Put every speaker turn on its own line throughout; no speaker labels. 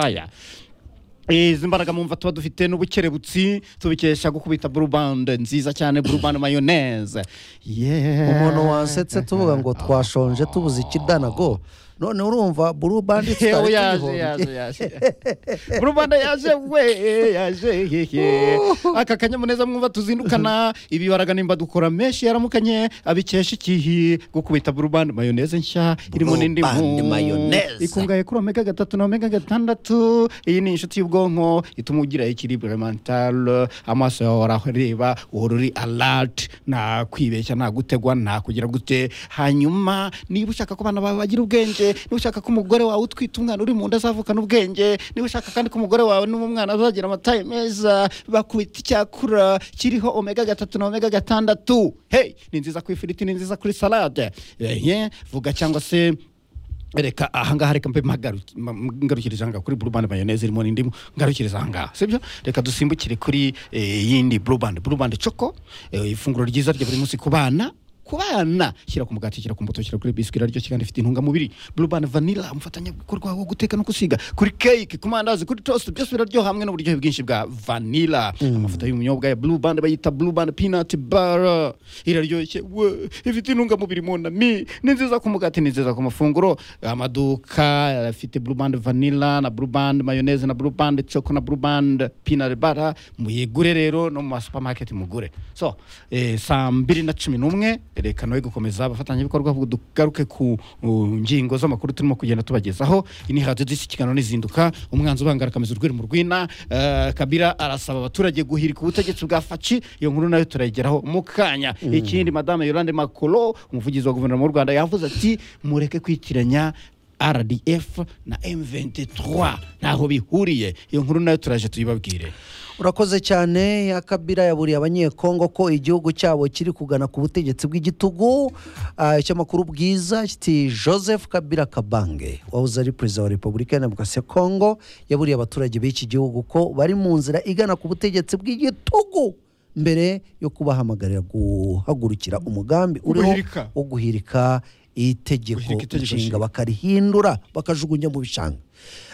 aya izi mbaraga mwumva tuba dufite n'ubukerebutsi tubikesha gukubita burubande nziza cyane burubande mayoneze
umuntu wansetse tuvuga ngo twashonje tubuze ikidanago none urumva burubandi
yewe
tutari
yaje
tuyihombye
yaje yaje burubande yaje we yaje hehe aka kanyamuneza mwumva tuzindukana ibibaraga nimba dukora menshi yaramukanye abikesha ikihi gukubita burubande mayoneze nshya irimo
Burubande
n'indimu
mayoneze.
ikungahaye kuri omega gatatu na omega gatandatu iyi ni inshuti y'ubwonko ituma ugira ikiribwa elementale amaso yawe arahoreba uhora uri alert nta kwibeshya nta gutegwa nta kugira gute hanyuma niba ushaka ko abana bawe bagira ubwenge niba ushaka ko umugore wawe utwite umwana uri mu nda azavukana ubwenge niba ushaka kandi ko umugore wawe n'umwana azagira amataye meza bakubita icyakura kiriho omega gatatu na omega gatandatu hey ni nziza ku ifiriti ni nziza kuri salade ehe vuga cyangwa se reka ahangaha reka mbe magaru- ma- ngarukiriza ahangaha kuri blue band mayoneze irimo n'indimu ngarukiriza ahangaha sibyo reka dusimbukire kuri eh, yindi blue band blue band choco eh, ifunguro ryiza rya buri munsi ku bana ku bana shyira ku mugati shyira ku mbuto shyira kuri biswi iraryoshye kandi ifite intungamubiri blue band vanilla umufatanyabikorwa wo guteka no gusiga kuri cake ku mandazi kuri toast byose biraryoha hamwe n'uburyohe bwinshi bwa vanilla amavuta y'ubunyobwa ya blue band bayita blue band peanut butter iraryoshye we ifite intungamubiri monami ni nziza ku mugati ni nziza ku mafunguro amaduka afite blue band vanilla na blue band mayoneze na blue band choco na blue band peanut butter muyigure rero no mu ma supermarket mugure so eh, saa mbiri na cumi n'umwe reka nawe gukomeza abafatanyabikorwa ahubwo dugaruke ku uh, ngingo z'amakuru turimo kugenda tubagezaho iyi ni radiyo disi kiganiro n'izinduka umwanzi ubangara akameza urwiri mu rwina Eh, kabira arasaba abaturage guhirika ubutegetsi bwa faci iyo nkuru nayo turayigeraho mu kanya ikindi madame yolande makoro umuvugizi wa guverinoma y'u rwanda yavuze ati mureke kwitiranya rdf na m23 ntaho bihuriye iyo nkuru nayo turaje tuyibabwire
urakoze cyane ya kabira yaburiye abanyekongo ko igihugu cyabo kiri kugana ku butegetsi bw'igitugu Ah, icyamakuru bwiza kiti joseph kabira kabange wahoze ari perezida wa repubulika ya demokarasi ya kongo yaburiye abaturage b'iki gihugu ko bari mu nzira igana ku butegetsi bw'igitugu mbere yo kubahamagarira guhagurukira umugambi uriho
Guhirika.
wo guhirika itegeko
Guhirika itegeko
nshinga
nshinga.
bakarihindura bakajugunya mu bishanga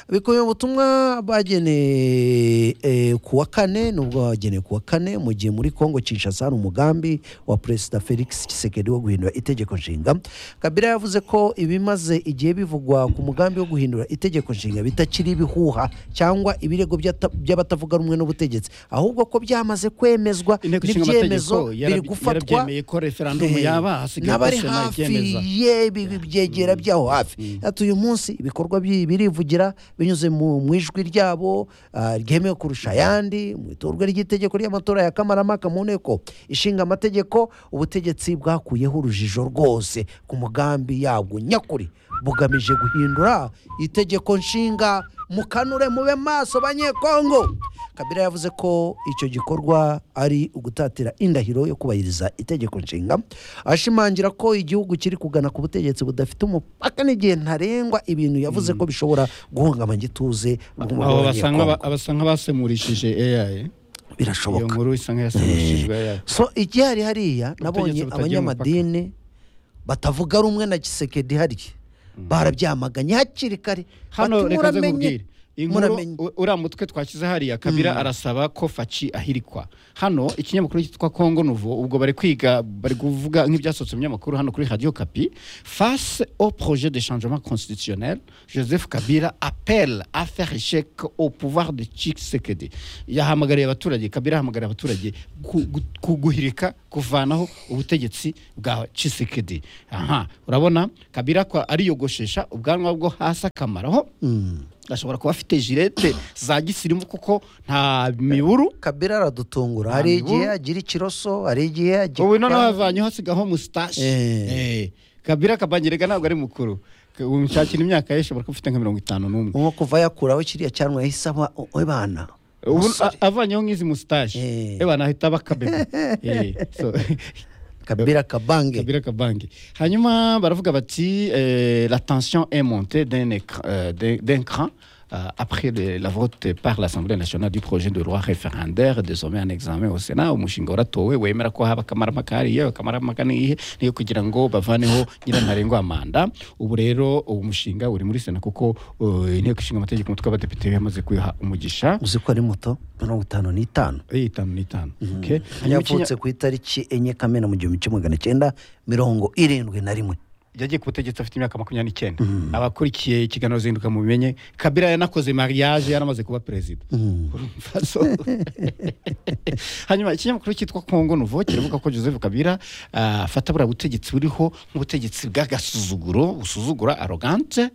bikubiye mu butumwa bageneye eh, ku wa kane nubwo bageneye ku wa kane mu gihe muri kongo kinshasa hari umugambi wa perezida felix kisekedi wo guhindura itegeko nshinga kabila yavuze ko ibimaze igihe bivugwa ku mugambi wo guhindura itegeko nshinga bitakiri ibihuha cyangwa ibirego by'ata- by'abatavuga rumwe n'ubutegetsi ahubwo ko byamaze kwemezwa
inteko ishinga
n'ibyemezo
amategeko
biri gufatwa
yarabyemeye ko referandumu
Eh,
yaba hasigaye
n'abari
ko sena
hafi
ibyemeza.
yebi byegera byaho hafi ati uyu munsi ibikorwa by'ibi birivugira binyuze mu mu ijwi ryabo ah, ryemewe kurusha ayandi mu itorwa ry'itegeko ry'amatora ya kamaramaka mu nteko ishinga amategeko ubutegetsi bwakuyeho urujijo rwose ku mugambi yabwo nyakuri bugamije guhindura itegeko nshinga mukanure mube maso banyekongo kabila yavuze ko icyo gikorwa ari ugutatira indahiro yo kubahiriza itegeko nshinga ashimangira ko igihugu kiri kugana ku butegetsi budafite umupaka n'igihe ntarengwa ibintu yavuze ko bishobora guhungabanya igituze bw'umugabo
aho
wa
basa
Abanyekongo.
nk'aba- abasa nk'abasemurishije ai iyo
birashoboka
nkuru isa nk'iyasemurishijwe ai
so igihari hariya nabonye
butagira
abanyamadini batavuga rumwe na gisekedi hariya barabyamaganye hakiri kare
hano
Bati,
reka nze
"Muramenye,
nkubwire inkuru
muramenye."
u- uriya mutwe twashyize hariya kabira arasaba ko faci ahirikwa hano ikinyamakuru cyitwa kongo nuvo ubwo bari kwiga bari kuvuga nk'ibyasohotse mu binyamakuru hano kuri radio kapi face au projet de changement constitutionnel joseph kabila appelle à faire échec au pouvoir de tshisekedi yahamagariye abaturage kabila ahamagariye abaturage ku- gu- ku- guhirika kuvanaho ubutegetsi bwa tshisekedi aha urabona kabila ko ariyogoshesha ubwanwa bwo hasi akamaraho ashobora kuba afite jirete za gisirimu kuko nta miburu
kabila aradutungura hari
Nta
igihe
miburu.
agira ikiroso hari igihe agira
ubu noneho havanyeho asigaho musitashi
Eh.
Eh, kabira kabangirega ntabwo ari mukuru K- umushakira imyaka ye ishobora kuba ufite nka mirongo itanu n'umwe
nko kuva yakuraho kiriya cyanwa yahise aba we bana
ubu
Umusore.
a- avanyeho nk'izi musitashi
Eh.
eba nahita aba kabebe Eh, so,
kabira kabange
kabira kabange hanyuma baravuga bati eh, la tension est montée d'un écran- euh, d'un d'un cran euh, après le- la vote par l'Assemblée nationale du projet de loi référendaire désormais en examen au Sénat umushinga waratowe wemera ko haba akamaramaka hariya akamaramaka ni iyihe niyo kugira ngo bavaneho nyirantarengwa manda ubu rero uwo mushinga uri muri Sena kuko uh, inteko ishinga amategeko umutwe w'abadepite yamaze kuyiha umugisha
uzi ko ari moto mirongo itanu n'itanu
Eh, itanu n'itanu okay. Hanyuma ikinya-
yavutse ku itariki enye kamena mu gihumbi kimwe magana cyenda mirongo irindwi na rimwe
yagiye ku butegetsi afite imyaka makumyabiri n'icyenda abakurikiye ikiganiro zinduka mu bimenye kabira yanakoze mariage yaramaze kuba perezida Urumva so? hanyuma ikinyamakuru cyitwa kongo nuvo kiravuga ko joseph kabira ah, afata buriya butegetsi buriho nk'ubutegetsi bw'agasuzuguro busuzugura arogante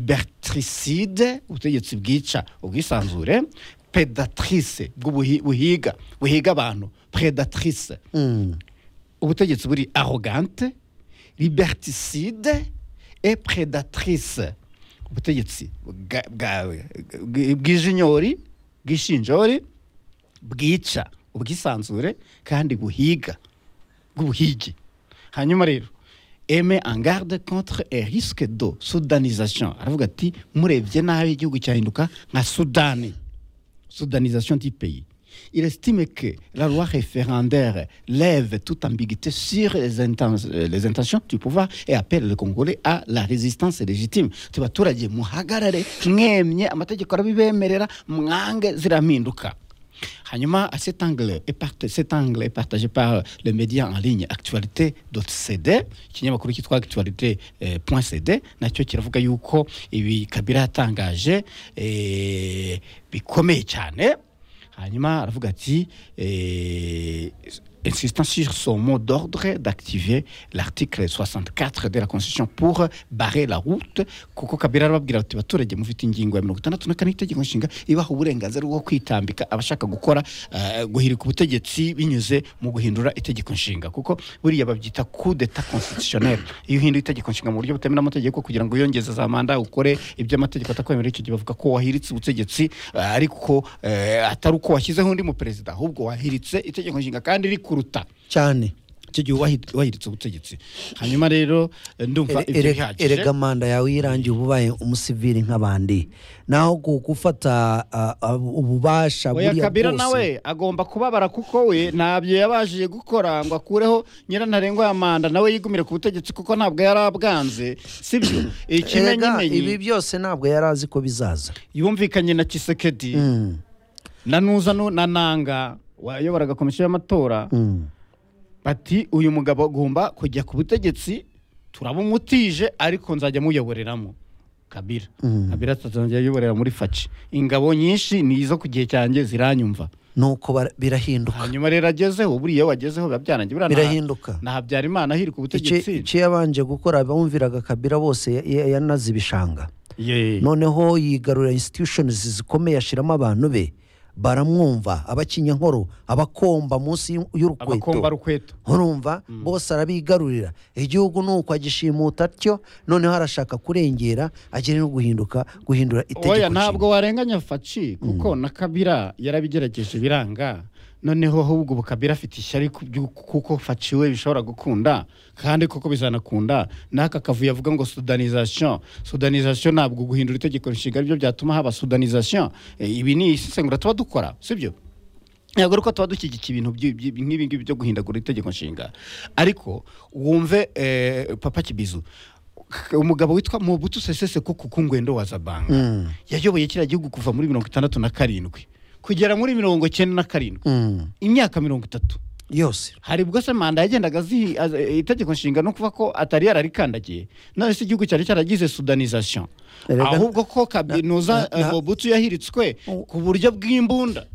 libertricide ubutegetsi bwica ubwisanzure predatrice bw'ubuhi- buhiga buhiga abantu predatrice
Mm.
ubutegetsi buri arrogante liberticide et predatrice ubutegetsi bwa- bwa- bw- bw'ijinyori bw'ishinjori bwica ubwisanzure kandi buhiga bw'ubuhigi hanyuma rero eme en garde contre et risque de sudanisation aravuga ati murebye nabi igihugu cyahinduka nka sudani sudanisation du pays. Il estime que la loi référendaire lève toute ambiguïté sur les, inten- euh, les intentions du pouvoir et appelle les Congolais à la résistance légitime. tubaturage muhagarare mwemye amategeko arabibemerera mwange zirampinduka hanyuma à cet angle est parta- cet angle est partagé par euh, le média en ligne actualité.cd ikinyamakuru cyitwa actualité.cd nacyo kiravuga yuko ibi kabira yatangaje eh, bikomeye cyane hanyuma aravuga ati eh, insistant sur son mot d'ordre d'activer l'article 64 de la constitution pour barrer la route kuko kabira arababwira ati baturage mufite ingingo ya mirongo itandatu na kane y'itegeko nshinga ibaha uburenganzira bwo kwitambika abashaka gukora eh, guhirika ubutegetsi binyuze mu guhindura itegeko nshinga kuko buriya babyita coup d'etat constitutionnel iyo uhinduye itegeko nshinga mu buryo butemewe n'amategeko kugira ngo yongeze za manda ukore ibyo amategeko atakwemerera icyo gihe bavuga ko wahiritse ubutegetsi eh, ariko eh, atari uko washyizeho undi mu perezida ahubwo wahiritse itegeko nshinga kandi rikuruta
cyane
icyo gihe wahi- wahiritse ubutegetsi hanyuma rero eh, ndumva
Ere-
ibyo
ere-
bihagije
erega manda yawe yirangiye uba ubaye umusivili nk'abandi naho ku gufata ah, ah, ububasha
oya
buriya
kabira
bwose-
nawe agomba kubabara kuko we ntabyo yabashije gukora ngo akureho nyirantarengwa ya manda nawe yigumire ku butegetsi kuko ntabwo yari abwanze sibyo
Erega, ibi
ikimenyimenyi
byose ntabwo yari azi ko bizaza
yumvikanye na kisekedi
Mm,
na nuza Nu- na nanga wayoboraga komisiyo y'amatora
mm.
bati uyu mugabo agomba kujya ku butegetsi turabumutije ariko nzajya muyoboreramo kabira
Mm.
kabira atazajya ayoborera muri faci ingabo nyinshi ni izo ku gihe cyanjye ziranyumva
nuko bara- birahinduka
hanyuma rero agezeho buriya iyo wagezeho biba byarangiye buriya na-
birahinduka
na habyarimana hiri ku
Icyo-
butegetsi
icyo yabanje gukora abumviraga kabira bose ya- ya- yanaze ibishanga
Ye.
noneho yigarurira institutions zikomeye ashyiramo abantu be baramwumva abakinyankoro abakomba munsi y'u-
abakomba
y'urukweto
rukweto
urumva bose arabigarurira igihugu ni uko agishimuta atyo noneho arashaka kurengera agere no guhinduka guhindura itegeko
oya
nshinga.
ntabwo warenganya faci kuko na kabira yarabigerageje biranga noneho ahubwo ubu kabira afite ishyari ku byu- kuko faci we bishobora gukunda kandi koko bizanakunda n'aka kavuyo avuga ngo sudanisation sudanisation ntabwo guhindura itegeko nshinga aribyo byatuma haba sudanisation Eh, ibi ni isesengura tuba dukora sibyo ntabwo ari uko tuba dushyigikiye ibintu by'i- by'i- nk'ibi ngibi byo guhindagura itegeko nshinga ariko wumve eh, papa kibizu k- umugabo witwa mubutu sesese ko kukungwendo wa zabanga
Mm.
yayoboye kiriya gihugu kuva muri mirongo itandatu na karindwi kugera muri mirongo icyenda na karindwi
Mm.
imyaka mirongo itatu
yose
hari ubwo se manda yagendaga azi az- itegeko nshinga no kuva ko atari yararikandagiye none se igihugu cyari cyaragize sudanisation
Erega-
ahubwo ko kabinuza
na- na-
mubutu yahiritswe
Oh.
ku buryo bw'imbunda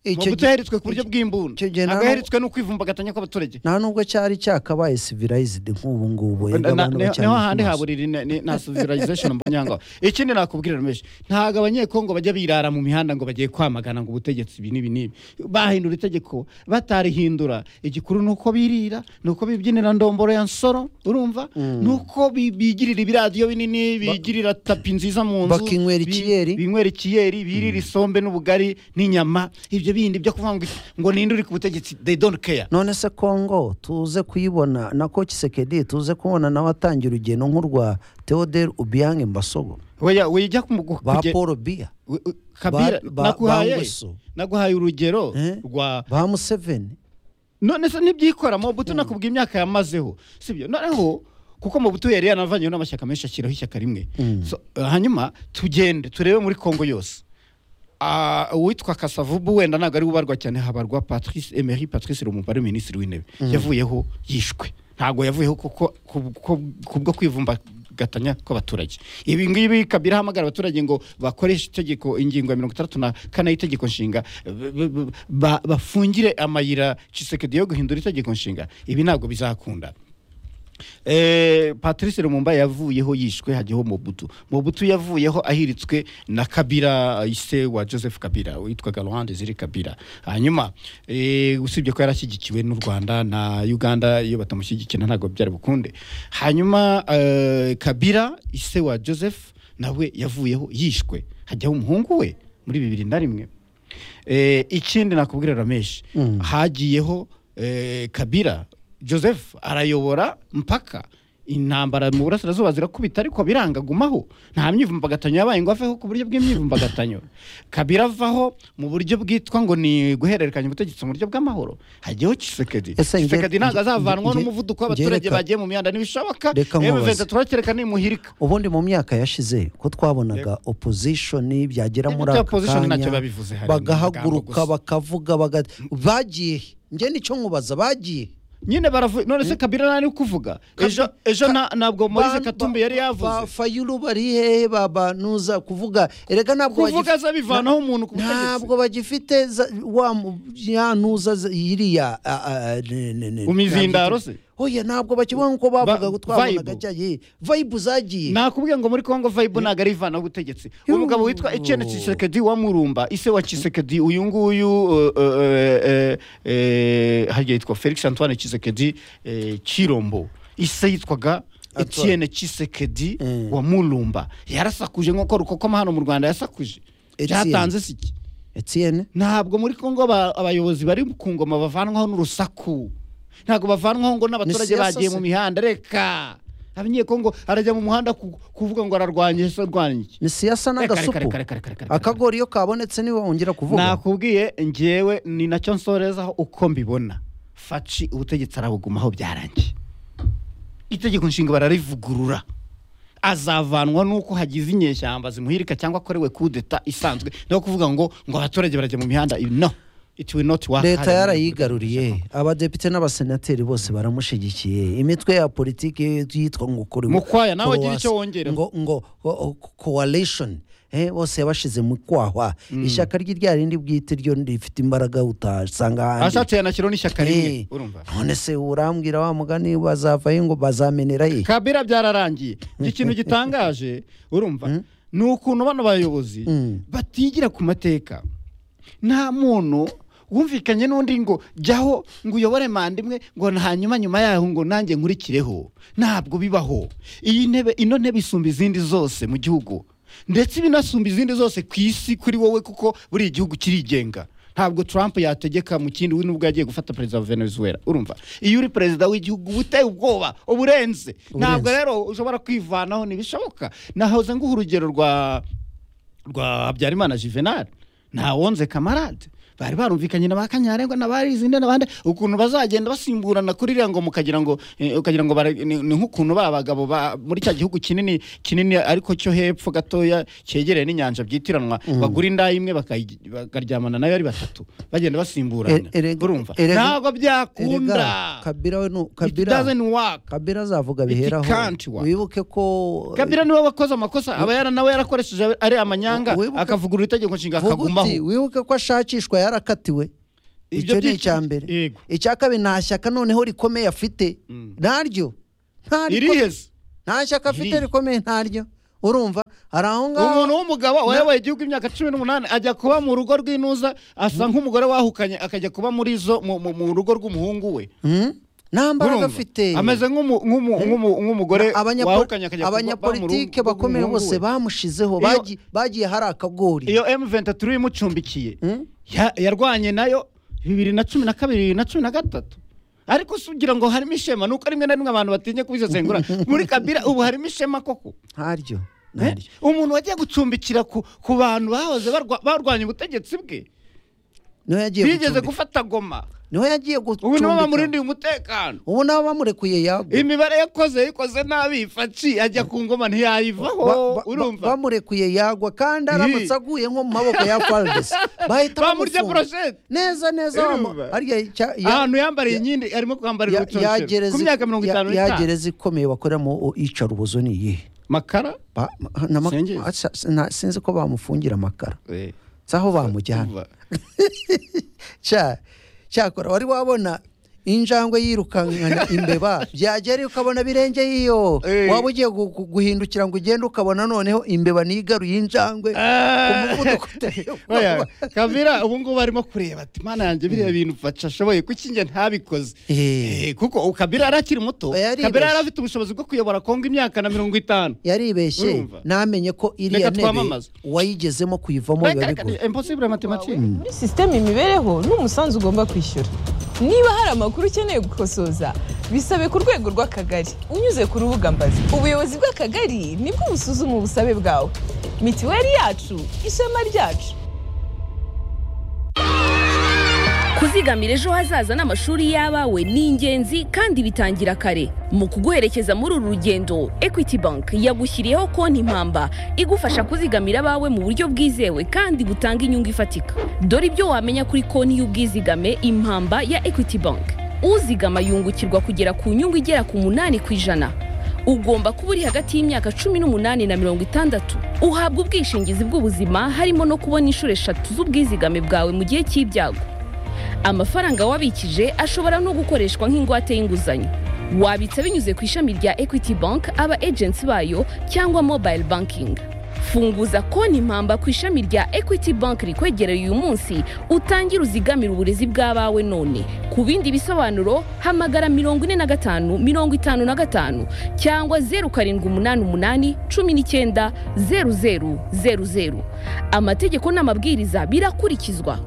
Icyo
Mobutu
gihe-
yaheritswe ku buryo bw'imbunda
icyo gihe nta
ntabwo
n'u-
yaheritswe no kwivumbagatanya kw'abaturage
nta nubwo cyari cyakabaye civilized nk'ubu ngubu erega
Na- na-
abantu
niho
bacyari
niho handi
maso.
haburira ine- ni- nta civilization mbanyanga ikindi nakubwirira meshi ntabwo abanyekongo bajya birara mu mihanda ngo bagiye kwamagana ngo ubutegetsi ibi n'ibi n'ibi bahindura itegeko batarihindura igikuru ni uko birira ni uko bibyinira ndomboro ya nsoro urumva ni uko bi- bigirira ibiradiyo binini bigirira tapi nziza mu nzu
bakinywera
bi-
ikiyeri.
binywera ikiyeri birira isombe n'ubugari n'inyama ibyo bindi byo kuvuga ngo ngo ninde uri ku butegetsi they don't care
none se kongo tuze kuyibona na koci sekedi tuze kubona nawe atangira urugendo nk'urwa theodore ubiyange mbasogo
Oya, wijya ku- ku-
ba
kuge-
paul biya
we- we- kabira
ba- ba
naguhaye
Nguesso.
naguhaye urugero
Eh?
rwa
ba museveni
none se nibyikoramo mobutu nakubwiye imyaka yamazeho sibyo noneho kuko mobutu yari yanavanyeho n'amashyaka menshi ashyiraho ishyaka rimwe So, eh, hanyuma tugende turebe muri kongo yose Ah, uwitwa kasavubu wenda ntabwo ari ubarwa cyane habarwa patrice emery patrice rumubare minisitiri w'intebe yavuyeho yishwe ntabwo yavuyeho kuko ku- ku- kubwo kwivumbagatanya kw'abaturage ibi ngibi kabira ahamagara abaturage ngo bakoreshe itegeko ingingo ya mirongo itandatu na kane y'itegeko nshinga b- b- b- ba- bafungire amayira cisekedi yo guhindura itegeko nshinga ibi ntabwo bizakunda Eh, patrice rumumba yavuyeho yishwe hajyaho mobutu mobutu yavuyeho ahiritswe na kabira ise wa joseph kabira witwaga ruhande ziri kabira hanyuma eh, usibye ko yarashyigikiwe n'u rwanda na uganda iyo batamushyigikira ntabwo byari bukunde hanyuma eh, kabira ise wa joseph nawe yavuyeho yishwe hajyaho umuhungu we muri bibiri na rimwe Eh, ikindi nakubwira rameshi hagiyeho eh, kabira joseph arayobora mpaka intambara mu burasirazuba zirakubita ariko birangagumaho nta myivumbagatanyo yabaye ngo aveho ku buryo bw'imyivumbagatanyo kabira avaho mu buryo bwitwa ngo ni guhererekanya ubutegetsi mu buryo bw'amahoro hajyaho kisekedi
Ese nge-
kisekedi ntabwo
nge-
azavanwaho
nge-
n'umuvuduko
nge-
w'abaturage
reka-
bagiye mu mihanda ntibishoboka
Reka nkubaze.
M23 kereka nimuhirika
ubundi mu myaka yashize ko twabonaga opozishoni byagera muri
Ibyo
aka
opposition ntacyo
kanya
babivuze, hari amagambo
bagahaguruka
gusa.
bakavuga baga- bagiye njye nicyo nkubaza bagiye
nyine baravuye none se kabira nari kuvuga ejo ejo na- ntabwo moise
Ban-
katumbi
ba-
yari yavuze
ba fayulu bari hehe ba banuza kuvuga erega ntabwo bagif-
kuvuga aza bivanaho umuntu ku butegetsi.
ntabwo bagifite za- wa mu- ya nuza za- yiriya a- a- ne- ne- ne-
Umizindaro se?
oya ntabwo bakivuga nkuko bavuga
Ba-
twabonaga
vibe.
cyagiye vayibu zagiye
nakubwiye ngo muri kongo vayibu ntabwo ari ivanaho ubutegetsi umugabo witwa etienne kisekedi wa murumba ise wa kisekedi uyu nguyu eh, eh, eh, eh, harya yitwa felix antoine kisekedi eh, kirombo ise yitwaga etienne kisekedi wa murumba yarasakuje nk'uko rukokoma hano mu rwanda yasakuje
Etienne.
byatanze siki
etienne
ntabwo muri kongo aba- abayobozi bari ku ngoma bavanwaho n'urusaku ntabwo bavanwaho ngo n'abaturage
siyasa
bagiye
se.
mu mihanda reka abanyekongo arajya mu muhanda ku- kuvuga ngo ararwanya ese arwanya iki
ni siyasa
Reka, reka,
n'agasupu
reka, reka, reka, reka, reka.
akagori iyo kabonetse niba wongera kuvuga
nakubwiye ngewe ni nacyo nsorezaho uko mbibona faci ubutegetsi arabugumaho byarangiye itegeko nshinga bararivugurura azavanwa n'uko hagize inyeshyamba zimuhirika cyangwa akorewe kudeta isanzwe no kuvuga ngo ngo abaturage barajya mu mihanda ibi no it will not work
leta yarayigaruriye abadepite n'abasenateri bose baramushyigikiye imitwe ya politiki yitwa ngo kuri
Mukwaya, nawe gira icyo wongeraho.
ngo ngo o- o- coalition eh, bose yabashize mu kwahwa ishyaka rye rya rindi bwite ryo rifite imbaraga utasanga ahandi
ashatse yanashyiraho n'ishyaka
Eh,
rimwe urumva
none se urambwira wa mugani bazavayo ngo bazamenera ye
kabira byararangiye ikintu gitangaje urumva ni ukuntu bano bayobozi batigira ku mateka nta muntu wumvikanye n'undi ngo jyaho ngo uyobore manda imwe ngo na- hanyuma nyuma yaho ngo nanjye nkurikireho ntabwo bibaho iyi ntebe ino ntebe isumba izindi zose mu gihugu ndetse binasumba izindi zose ku isi kuri wowe kuko buri gihugu kirigenga ntabwo Trump yategeka mu kindi we nubwo yagiye gufata perezida wa Venezuela urumva iyo uri perezida w'igihugu uba uteye ubwoba uburenze ntabwo rero ushobora kwivanaho ntibishoboka nahoze nguha urugero rwa rwa habyarimana juvenal nta wonze kamarade bari barumvikanye na ba kanyarengwa na barizinde n'abandi ukuntu bazagenda basimburana kuri iriya ngoma ukagira ngo eh, ukagira ngo bara- ni ni nk'ukuntu ba bagabo ba- muri cya gihugu kinini kinini ariko cyo hepfo gatoya cyegereye n'inyanja byitiranwa bagura inda imwe bakayi- bakaryamana nayo ari batatu bagenda basimburana
E- erega-
urumva
erega-
ntabwo byakunda
Erega, kabira we nu-
it
kabira
doesn't work
kabira azavuga
It
biheraho
can't work.
wibuke ko
kabira niwe wakoze amakosa aba yara nawe yarakoresheje ari amanyanga
Wibuke-
akavugurura itegeko nshinga
Vuga
akagumaho
uti, wibuke ko ashakishwa yarakatiwe
Ibyo
icyo ni
byinshi-
icya mbere
Yego.
icya kabiri nta shyaka noneho rikomeye afite ntaryo nta riko-
iriheze
nta shyaka afite
Irihe.
rikomeye ntaryo urumva hari aho ngaho
umuntu w'umugabo wayoboye igihugu imyaka cumi n'umunani ajya kuba mu rugo rw'inuza asa nk'umugore wahukanye akajya kuba muri zo mu- mu mu rugo rw'umuhungu we
Hmm? nta mbaraga
Urumva?
afite
ameze nk'umu- nk'umu- nk'umu- nk'umugore
Abanya-
wahukanye akajya kuba
abanyapolitike
mu rugo
bakomeye
rw'umuhungu
bose
we.
bamushizeho
Iyo-
bagi- bagiye hari akagori
iyo m 23 imucumbikiye ya- yarwanye nayo bibiri na cumi na kabiri bibiri na cumi na gatatu ariko si ugira ngo harimo ishema ni uko rimwe na rimwe abantu batinya kubisesengura muri kabira ubu harimo ishema koko
ntaryo
Eh?
ntaryo
umuntu wagiye gucumbikira ku ku bantu bahoze barwa- barwanya ubutegetsi bwe
niho yagiye
bigeze
gucumbika
gufata goma
niho yagiye
ubu nibo
gucumbika
bamurindiye umutekano
ubu nabo bamurekuye yagwa
imibare yakoze yikoze nabi ifaci ajya ku ngoma
Ba-
ntiyayivaho
ba- ba-
urumva
bamurekuye yagwa kandi aramutse aguye nko mu maboko ya faridesi bahita
bamurya
bamufunga
poroshete
neza neza
Urumva?
bamu- harya icya- ya-
ahantu yambariye inkindi arimo kwambarira
ya- ya
urucocero
gereza-
ku myaka mirongo
ya-
itanu
ya
n'itanu
gereza ikomeye bakoreramo o- icara ubuzo ni iyihe
makara
Ba- na ma-
Singizi.
Asa- sina- sinzi ko bamufungira amakara si aho bamujyana
Umva.
cya cyakora wari wabona injangwe yirukankana imbeba byagera ukabona birenge yiyo
Eh.
waba ugiye gu- gu- guhindukira ngo ugende ukabona noneho imbeba nigaruye injangwe ku
Ah.
muvuduko uteye
Oya,
ubwoba.
kabira ubu ngubu arimo kureba ati mana yanjye biriya bintu faca ashoboye kuki njye ntabikoze
Eh.
Eh, kuko ubu kabira yari akiri muto
Oya, yaribeshye.
kabira yari afite ubushobozi bwo kuyobora kongo imyaka na mirongo itanu
yaribeshye
Urumva?
namenye ko iriya
Reka
ntebe
twamamaze.
wayigezemo kuyivamo biba
Reka, reka,
bigoye
impossible mathematics
wawe muri sisiteme imibereho ni umusanzu ugomba kwishyura niba hari amakuru ukeneye gukosoza bisabe ku rwego rw'akagari unyuze ku rubuga mbazi ubuyobozi bw'akagari nibwo busuzuma ubusabe bwawe mitiweli yacu ishema ryacu
kuzigamira ejo hazaza n'amashuri y'abawe ni ingenzi kandi bitangira kare mu kuguherekeza muri uru rugendo equity bank yagushyiriyeho konti impamba igufasha kuzigamira abawe mu buryo bwizewe kandi butanga inyungu ifatika dore ibyo wamenya kuri konti y'ubwizigame impamba ya equity bank uzigama yungukirwa kugera ku nyungu igera ku munani ku ijana ugomba kuba uri hagati y'imyaka cumi n'umunani na mirongo itandatu uhabwa ubwishingizi bw'ubuzima harimo no kubona inshuro eshatu z'ubwizigame bwawe mu gihe cy'ibyago amafaranga wabikije ashobora no gukoreshwa nk'ingwate y'inguzanyo wabitsa binyuze ku ishami rya equity bank aba agency bayo cyangwa mobile banking funguza konti impamba ku ishami rya equity bank rikwegereye uyu munsi utangire uzigamire uburezi bw'abawe none ku bindi bisobanuro hamagara mirongo ine na gatanu mirongo itanu na gatanu cyangwa zeru karindwi umunani umunani cumi n'icyenda zeru zeru zeru zeru amategeko n'amabwiriza birakurikizwa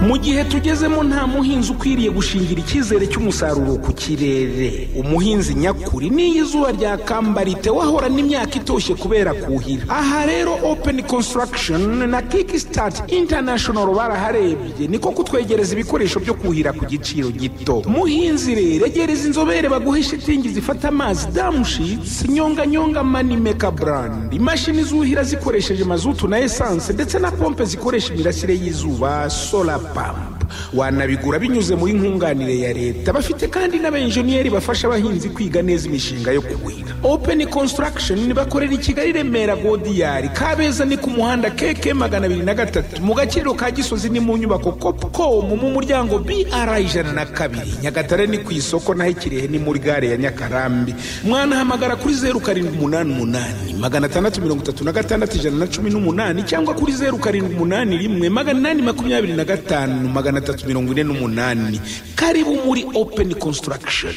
mu gihe tugezemo nta muhinzi ukwiriye gushingira icyizere cy'umusaruro ku kirere umuhinzi nyakuri n'iyo izuba ryakambarite wahorana imyaka itoshye kubera kuhira aha rero open construction na kickstart international baraharebye niko kutwegereza ibikoresho byo kuhira ku giciro gito muhinzi rero egereza inzobere baguhe shitingi zifata amazi damushitsi nyonganyonga manimeka brand imashini zuhira zikoresheje mazutu na esanse ndetse na pompe zikoresha imirasire y'izuba solar pump wanabigura binyuze muri nkunganire ya leta bafite kandi n'abenjeniyeri bafasha abahinzi kwiga neza imishinga yo kuhira open construction bakorera i kigali remera godiyari kabeza ni ku muhanda keke magana abiri na gatatu mu gaciro ka gisozi ni mu nyubako copcom mu muryango br ijana na kabiri nyagatare ni ku isoko naho ikirehe ni muri gare ya nyakarambi mwanahamagara kuri zeru karindwi umunani umunani magana atandatu mirongo itatu na gatandatu ijana na cumi n'umunani cyangwa kuri zeru karindwi umunani rimwe magana inani makumyabiri na gatanu magana atatu mirongo ine n'umunani karibu muri open construction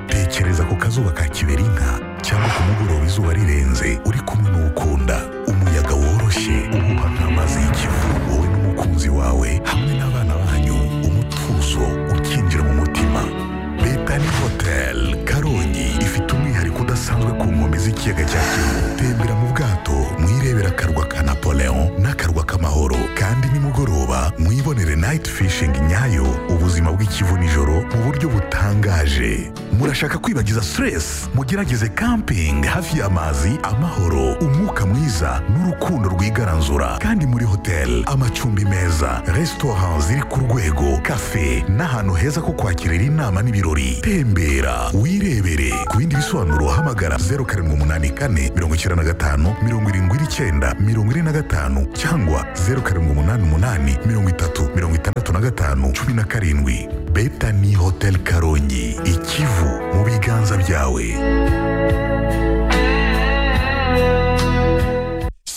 tekereza ku kazuba ka kiberinka cyangwa ku mugoroba izuba rirenze uri kumwe n'ukunda umuyaga woroshye uhuha nk'amazi y'ikivu wowe n'umukunzi wawe hamwe n'abana banyu umutuzo ukinjira mu mutima betani hoteli karongi ifite umwihariko udasanzwe ku nkombe z'ikiyaga cya kivu tembera mu bwato mwirebera akarwa ka napoleon n'akarwa k'amahoro kandi nimugoroba mwibonere nayiti fishingi nyayo ubuzima bw'ikivu nijoro mu buryo butangaje murashaka kwibagiza stress mugerageze camping hafi y'amazi amahoro umwuka mwiza n'urukundo rwigaranzura kandi muri hotel amacumbi meza restaurant ziri ku rwego cafe n'ahantu heza ko kwakirira inama n'ibirori tembera wirebere ku bindi bisobanuro hamagara 0784 95 79 45 cyangwa 0788 30 65 17 betani hotel karongi ikivu mu biganza byawe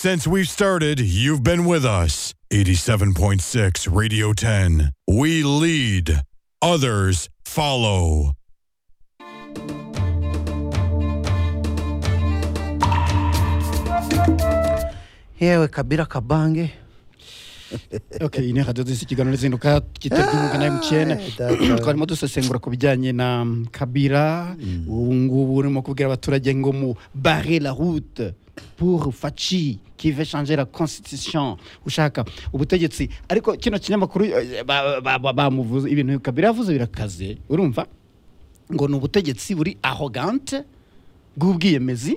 Since we've started, you've been with us. 87.6 Radio 10. We lead, others follow.
yewe kabira kabange
okay ine radio zisi ikiganiro zinduka kiteguka na MTN
data.
twarimo dusesengura ku bijyanye na Kabila ubu ngubu urimo kubwira abaturage ngo mu barre la route pour Faci qui veut changer la constitution ushaka ubutegetsi ariko kino kinyamakuru eh, ba- ba- ba- bamuvuze ibintu Kabila yavuze birakaze urumva ngo ni ubutegetsi buri arrogante bw'ubwiyemezi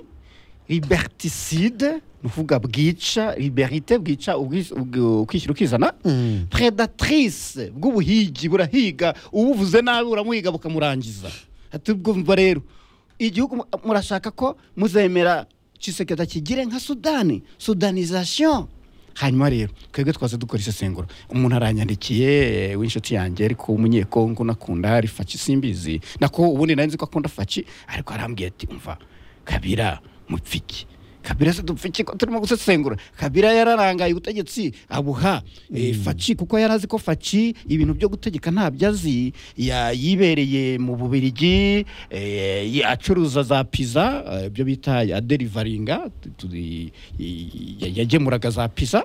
liberticide ni ukuvuga bwica liberite bwica ubwis- ubw- ukwishyira ukizana predatrice bw'ubuhigi burahiga ubuvuze nabi buramuhiga bukamurangiza ati bwumva rero igihugu mu- murashaka ko muzemera cisekedi kigire nka sudani sudanization hanyuma rero twebwe twaza dukora isesengura umuntu aranyandikiye eh, w'inshuti yanjye ariko umunyekongo nakunda ari faci simbizi nako ubundi nari nzi ko akunda faci ariko arambwiye ati umva kabira mupfiki kabira se dupfiki ko turimo gusesengura kabira yararangaye ubutegetsi abuha eh, faci kuko yari azi ko faci ibintu byo gutegeka ntabyo azi ya- yibereye mu bubirigi eh, yi- acuruza za piza eh, ibyo bita ya derivaringa tu- tu- i- i- ya- yagemuraga za piza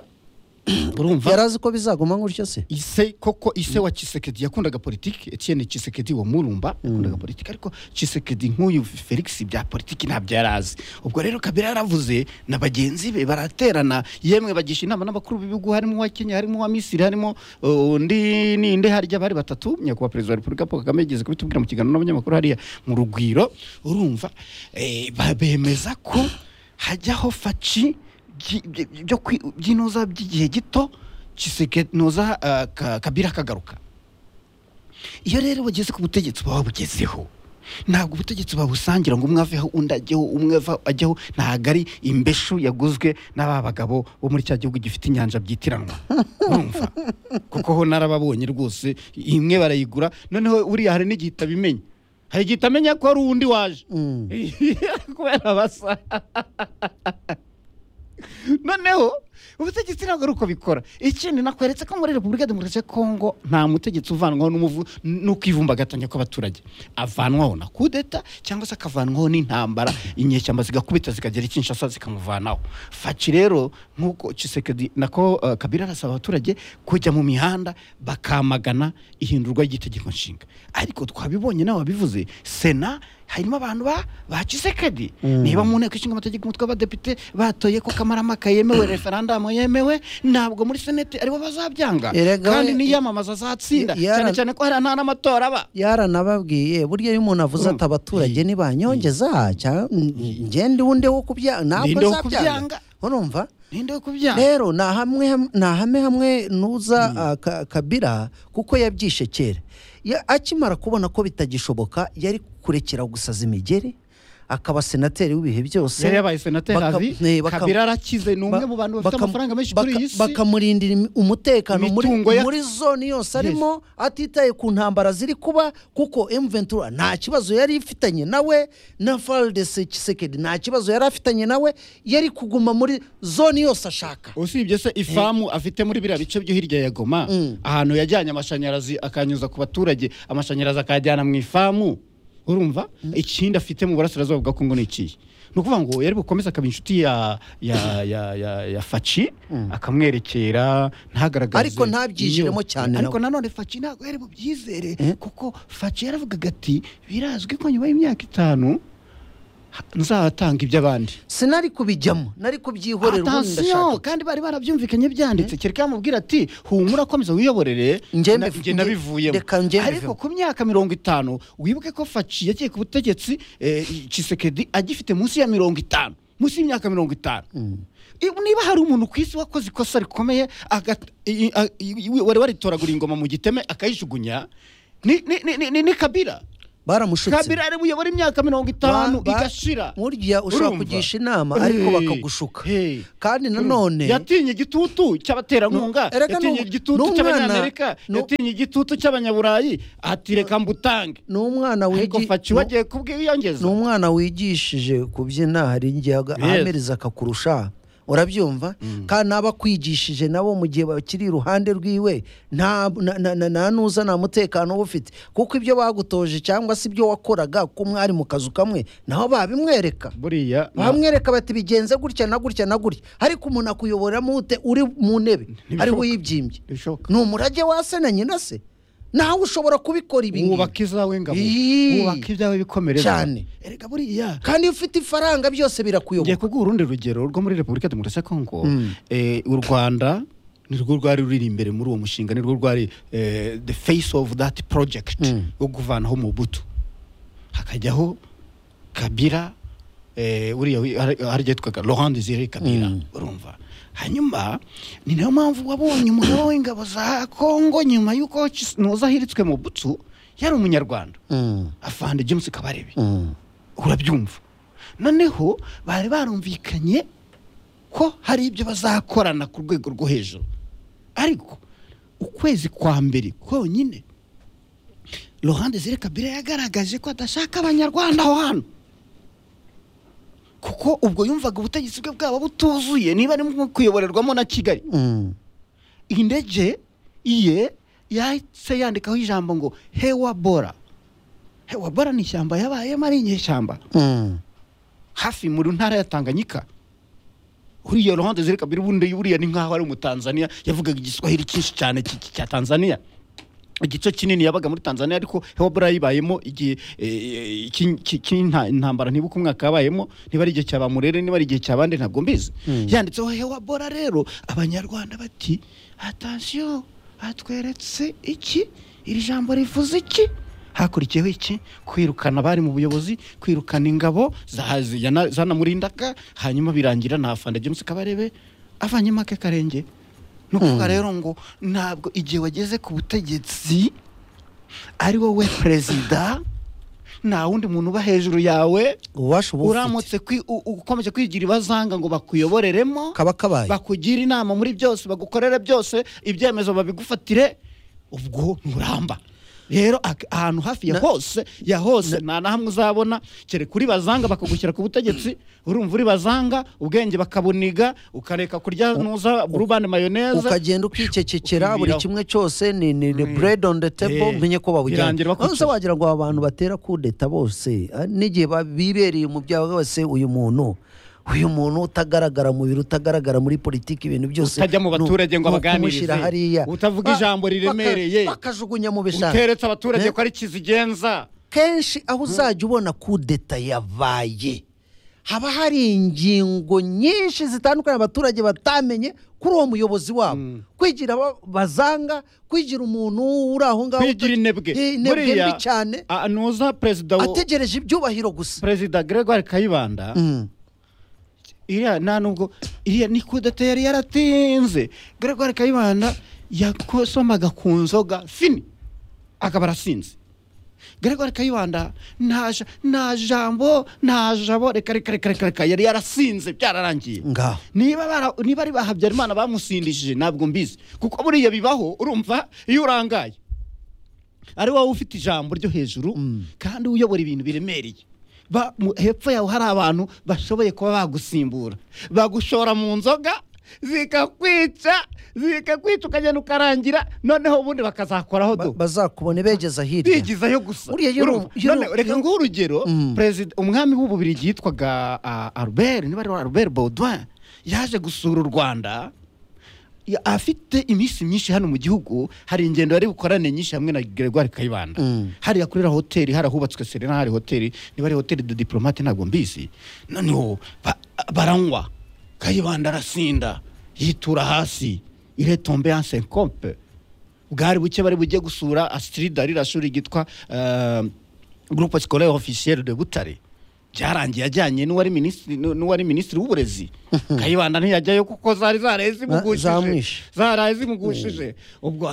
urumva
yarazi ko bizaguma gutyo se
ise koko ise wa Chisekedi yakundaga politiki Etienne Chisekedi wa Murumba yakundaga politiki ariko Chisekedi nk'uyu Felix bya politiki ntabyo yari azi ubwo rero Kabila yaravuze na bagenzi be baraterana yemwe bagisha inama n'abakuru b'ibihugu harimo uwa Kenya harimo uwa Misiri harimo uh, undi ninde harya bari batatu nyakubahwa perezida wa Repubulika Paul Kagame yigeze kubitubwira mu kiganiro n'abanyamakuru hariya mu rugwiro urumva eh, ba- bemeza ko hajyaho faci byi- byi- byo kwi- by'inoza by'igihe gito Chisekedi noza ah, Ka- Kabila akagaruka iyo rero bageze ku butegetsi baba babugezeho ntabwo ubutegetsi babusangira ngo umwe aveho undi ajyeho umwe ava- ajyeho ntabwo ari imbeshu yaguzwe n'aba bagabo bo muri cya gihugu gifite inyanja byitiranwa urumva kuko ho narababonye rwose imwe barayigura noneho uriya hari n'igihe itabimenye hari igihe itamenya ko hari undi waje kubera abasa noneho ubutegetsi ntabwo ari uko bikora ikindi nakweretse ko muri repubulika ya demokarasi ya kongo nta mutegetsi uvanwaho n'umuvu- n'ukwivumbagatanya kw'abaturage avanwaho na kudeta cyangwa se akavanwaho n'intambara inyeshyamba zigakubita zikagera ikinshasa zikamuvanaho faci rero nk'uko kisekedi nako eh, kabila arasaba abaturage kujya mu mihanda bakamagana ihindurwa ry'itegeko nshinga ariko twabibonye nawe wabivuze sena harimo abantu ba ba kisekedi niba mu nteko ishinga amategeko umutwe w'abadepite batoye ko kamaramaka yemewe referandamu yemewe ntabwo muri senete aribo bazabyanga
Erega
kandi
we-
niyamamaza azatsinda
Yara-
cyane cyane ko hari nta n'amatora aba
yaranababwiye burya iyo umuntu avuze ati abaturage ntibanyongeza cya- ngende undi wo kubyanga ntabwo
Ninde wo
azabyanga
kubyanga?
urumva
ninde wo kubyanga
rero ni hamwe ni ahame hamwe nuza ah, Ka- kabira kuko yabyishe kera Ya- akimara kubona ko bitagishoboka yari kurekera gusaza imigeri akaba senateri w'ibihe byose
yari yabaye senateri
Baka-
azi
eh, baka-
kabira arakize ni umwe
ba-
mu bantu bafite
baka-
amafaranga menshi
baka-
kuri iyi si
bakamurindira im- umutekano muri,
Imitungo ya-
muri zone yose arimo atitaye ku ntambara ziri kuba kuko M23 nta kibazo yari ifitanye nawe na Valdes Tshisekedi nta kibazo yari afitanye nawe yari kuguma muri zone yose ashaka
usibye se ifamu afite muri biriya bice byo hirya ya goma ahantu yajyanye amashanyarazi akanyuza ku baturage amashanyarazi akayajyana mu ifamu urumva ikindi afite mu burasirazuba bwa kongo ni ikihe ni ukuvuga ngo yari bukomeze akaba inshuti ya ya ya ya, ya faci akamwerekera ntagaragaze
Ariko ntabyijiremo
iyo-
cyane
ariko
nawe.
nanone faci ntabwo yari bubyizere kuko faci yaravugaga ati birazwi ko nyuma y'imyaka itanu ha- nzatanga iby'abandi
sinari kubijyamo nari kubyihorera ubundi
atasiyo
ndashaka
kandi bari barabyumvikanye byanditse kereka yamubwira ati humura komeza wiyoborere
Nge
na-
mbiv-
nge
nge-
nabivuyemo
reka nge
ariko
mbivemo.
ku myaka mirongo itanu wibuke ko faci yagiye ku butegetsi eh, Tshisekedi agifite munsi ya mirongo itanu munsi y'imyaka mirongo itanu I- niba hari umuntu ku isi wakoze ikosa rikomeye agat- i- i- a- i- i- wari waritoragura ingoma mu giteme akayijugunya ni, ni, ni, ni, ni kabira
baramushutse
kabira ari buyobora imyaka mirongo itanu
Ba- ba-
igashira
burya ushobora
Urumva?
kugisha inama ariko
Hey,
bakagushuka
hey.
kandi nanone
yatinye igitutu cy'abaterankunga
No, erega
yatinye
nu-
igitutu
n'umwana-
cy'abanyamerika
nu-
yatinye igitutu cy'abanyaburayi ati reka mbutange
ni umwana
ariko
wigi-
faci
ni-
wagiye kubwiyongeza
ni umwana wigishije kubyina hari igihe aga-
Yes.
ahamiriza akakurusha urabyumva kandi n'abakwigishije nabo mu gihe bakiri iruhande rwiwe nta na- na- na- nta nuza nta mutekano uba ufite kuko ibyo bagutoje cyangwa se ibyo wakoraga ko mwari mu kazu kamwe naho babimwereka
buriya
bamwereka bati bigenze gutya na gutya na gutya ariko umuntu akuyoboramo ute uri mu ntebe ariho uyibyimbye
ntibishoboka.
ni umurage wase na nyina se nawe ushobora kubikora ibi ngibi.
wubaka izawe ngabo
Ii.
wubaka ibyawe bikomere
Cyane.
erega buriya
kandi iyo ufite ifaranga byose
ngiye
birakuyobora
kuguha urundi rugero rwo muri repubulika ya demokarasi ya kongo eh, u rwanda nirwo rwari ruri imbere muri uwo mushinga nirwo rwari eh, the face of that project wo kuvanaho mubutu hakajyaho kabira eh, uriya wi- hari hari igihe yitwaga laurent desire kabira urumva hanyuma ni nayo mpamvu wabonye umugabo w'ingabo za kongo nyuma y'uko Chis- nuza ahiritswe mu butsu yari umunyarwanda afande james kabarebe urabyumva noneho bari barumvikanye ko hari ibyo bazakorana ku rwego rwo hejuru ariko ukwezi kwa mbere konyine ruhande ziri kabira yagaragaje ko adashaka abanyarwanda aho hantu kuko ubwo yumvaga ubutegetsi bwe bwaba butuzuye niba ari nko kuyoborerwamo na kigali
Mm.
indege iye yahise yandikaho ijambo ngo hewabora hewabora ni ishyamba yabayemo ari inyeshyamba
Mm.
hafi mu ntara ya tanganyika uriya ruhande zereka mbere ubundi buriya ni nk'aho ari umutanzaniya yavugaga igiswahili cyinshi cyane cy- cy- cya tanzaniya igice kinini yabaga muri tanzaniya ariko hewabora yibayemo igihe eh, iki- iki- cy'inta- intambara ntibuka umwaka yabayemo niba ari igihe cya bamurere niba ari igihe cya bande ntabwo mbizi yanditseho hewabora rero abanyarwanda bati atansiyo hatweretse iki iri jambo rivuze iki hakurikiyeho iki kwirukana abari mu buyobozi kwirukana ingabo za- ziyana- zanamurindaga hanyuma birangira nta fanda james kabarebe avanyemo ake karenge ni ukuvuga rero ngo ntabwo igihe wageze ku butegetsi ari wowe perezida nta wundi muntu uba hejuru yawe
ububasha uba ufite
uramutse kwi- u- u- ukomeje kwigira ibazanga ngo bakuyoboreremo
kaba kabaye
bakugira inama muri byose bagukorere byose ibyemezo babigufatire ubwo nturamba rero ak- ahantu hafi ya
Na-
hose ya hose nta na hamwe uzabona kereka uri bazanga bakagushyira ku butegetsi urumva uri bazanga ubwenge bakabuniga ukareka kurya nuza burubane mayoneze
ukagenda ukicecekera buri
ukibiraho.
kimwe cyose ni ni ni bread on the table
Eh,
menye ko
birangira
babujyana
bakwica.
nonese wagira ngo aba bantu batera kudeta bose ah, n'igihe ba- bibereye mu byawe bose uyu muntu uyu muntu utagaragara mu biro utagaragara muri politiki ibintu byose
Utajya mu
ni-
baturage ngo
ni
abaganirize.
ukumushyira hariya
Utavuga
Ba-
ijambo
baka-
riremereye.
bakajugunya mu bishanga
uteretse abaturage
Eh?
ko ari kizigenza
kenshi aho uzajya ubona kudeta yabaye haba hari ingingo nyinshi zitandukanye abaturage batamenye kuri uwo muyobozi wabo kwigira aba- bazanga kwigira umuntu uri aho ngaho
kwigira inebwe
Eh, inebwe mbi cyane
a- nuza perezida wo-
ategereje ibyubahiro gusa
perezida gregoire kayibanda
Mm.
iriya nta nubwo iriya ni kudeta yari yaratinze gregoire kayibanda yakosomaga ku nzoga fini akaba arasinze gregoire kayibanda nta ja- nta jambo nta jabo reka reka reka reka reka yari yarasinze byararangiye
Ngaho.
niba bara- niba ari ba habyarimana bamusindishije ntabwo mbizi kuko buriya bibaho urumva iyo urangaye ari wowe ufite ijambo ryo hejuru kandi uyobora ibintu biremereye Ba- mu- hepfo yawe hari abantu bashoboye kuba bagusimbura bagushora mu nzoga zikakwica zikakwica ukagenda ukarangira noneho ubundi bakazakoraho
Ba-
do
bazakubona begeza hirya
bigizayo gusa
Uriya yari-
Urumva?
yari-
None reka nguhe urugero perezida umwami w'ububirigi yitwaga ah, albert niba ari albert baudouin yaje gusura u rwanda ya- afite iminsi myinshi hano mu gihugu hari ingendo yari bukorane nyinshi hamwe na gregoire kayibanda hariya kuri iriya hoteli hari ahubatswe serena hari hoteli niba ari hoteli de diplomate ntabwo mbizi noneho ba- baranywa kayibanda arasinda yitura hasi iretombe yanse kompe bwari buke bari bujye gusura astrida ririya shuri ryitwa eh, groupe scolaire officiel de butare byarangiye ajyanye n'uwari minisitiri n'u- n'uwari minisitiri w'uburezi kayibanda ntiyajyayo kuko zari zaraye zimugujije
zamwishe.
zaraye zimugushije ubwo